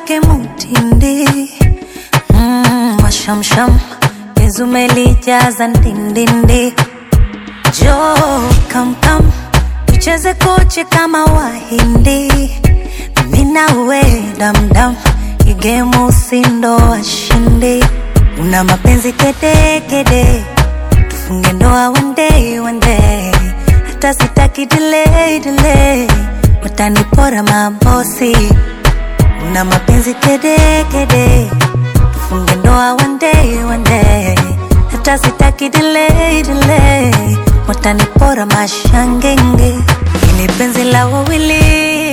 wake mutindi mm, mashamsham ezumelijaza ndindindi jo kamkam tucheze koche kama wahindi minawe damdam igemu usindo washindi una mapenzi kedekede kede. tufunge ndoa one day, one day. hata sitaki delay, delay. watanipora mabosi una mapenzi kedekede kede. tufunge ndoa one day, one day. hata sitaki delay, delay. watanipora mashangenge ini penzi la wawili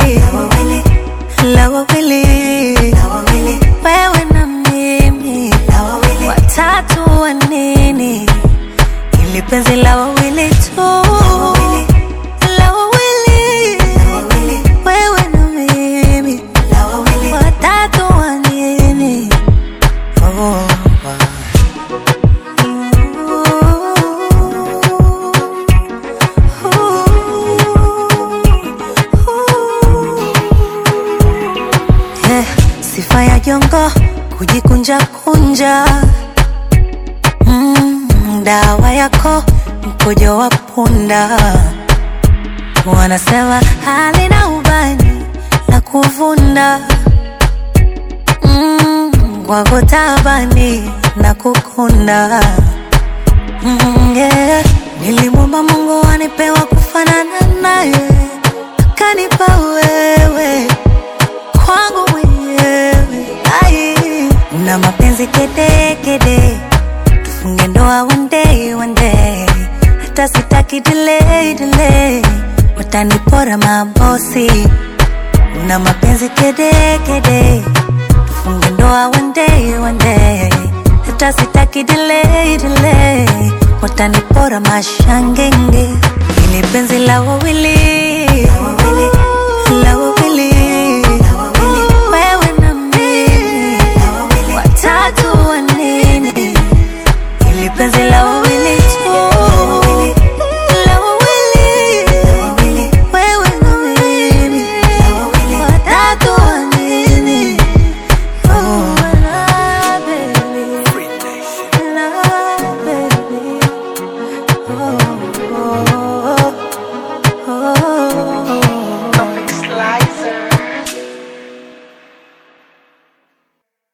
la wawili wewe na mimi watatu wa nini ili penzi la wawili tu la wawili wewe na mimi watatu wa nini oh. Eh, sifa ya jongo kujikunja kunja mm, dawa yako mkojo wa punda wanasema halina ubani la kuvunda mm, kwako tabani na kukunda mm, yeah. nilimwomba mungu anipewa kufanana naye akanipa wewe kwangu mwenyewe ai una mapenzi kedekede kede. tufunge ndoa one day, one day. hata sitaki delay, delay. watanipora mabosi una mapenzi kedekede kede. tufunge ndoa one day, one day. hata sitaki delay, delay. watanipora mashangenge ili penzi la wawili la wawili wewe na mimi watatu wa nini ili penzi la wawili